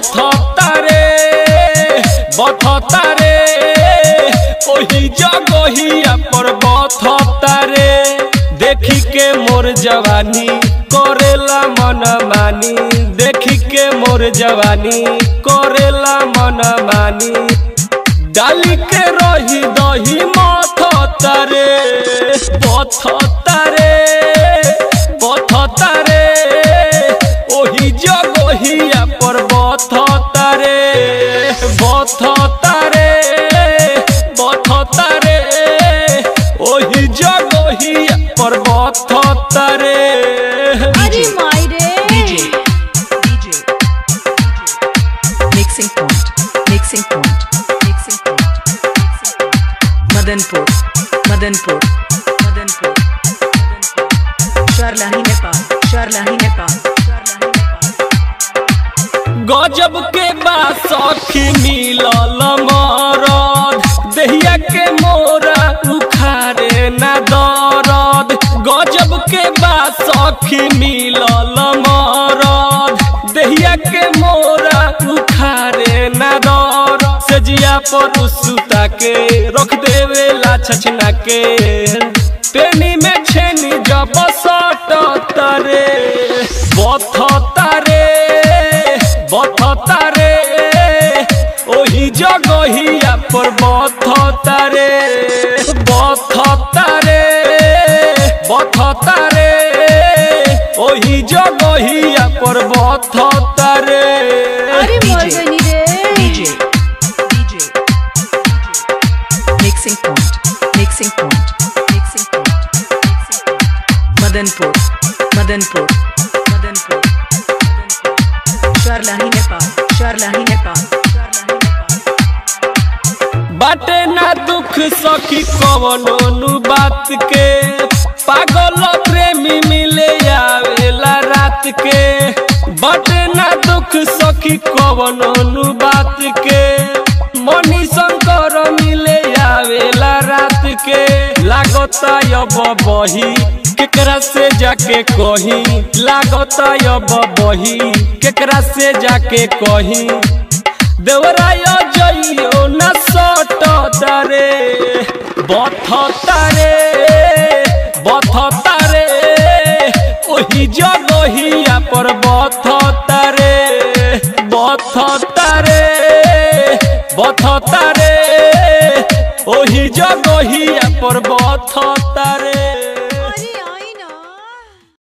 বথতারে বথতারে ওহি জগহিয়া পর বথতারে देखी के मोर जवानी करेला मन मानी देखी के मोर जवानी करेला मन मानी डाली के रही दही मथ तारे पथ तारे पथ तारे ओही जगहिया पर बथ तारे बथ तारे बथ तारे ओही जगहिया पर बथ तारे अरे मायरे DJ, DJ, mixing point, mixing point, mixing point, mixing point. Madanpur, Madanpur, Madanpur, Madanpur. Sharlahi Nepal, Sharlahi Nepal, Sharlahi Nepal. गजब के बात सखी मिलल मरद दहिया के मोरा उखारे ना दरद गजब के बात सखी मिलल मरद दहिया के मोरा उखारे ना दरद सजिया पर सुता के रख देवे ला छछना के पेनी में छेनी जब सट तरे बथ तारे बथतारे ओही जगहिया पर बथतारे बथतारे बथतारे ओही जगहिया पर बथतारे अरे मर गई रे DJ, DJ, DJ. Mixing point, mixing point, mixing point, mixing point. Madanpur, Madanpur, Madanpur, Madanpur. Sharlahi Nepal, Sharlahi Nepal, Sharlahi Nepal. बाटे ना दुख सखी कवनो नु बात के पागल प्रेमी मिले आवेला रात के बाटे ना दुख सखी कवनो नु बात के मनी शंकर मिले आवेला रात के लागता अब बही केकरा से जाके कही लागता अब बही केकरा से जाके कही देवराय जइयो न सट तारे बथ तारे बथ तारे ओही जगहिया पर बथ तारे बथ तारे बथ तारे ओही जगहिया पर बथ तारे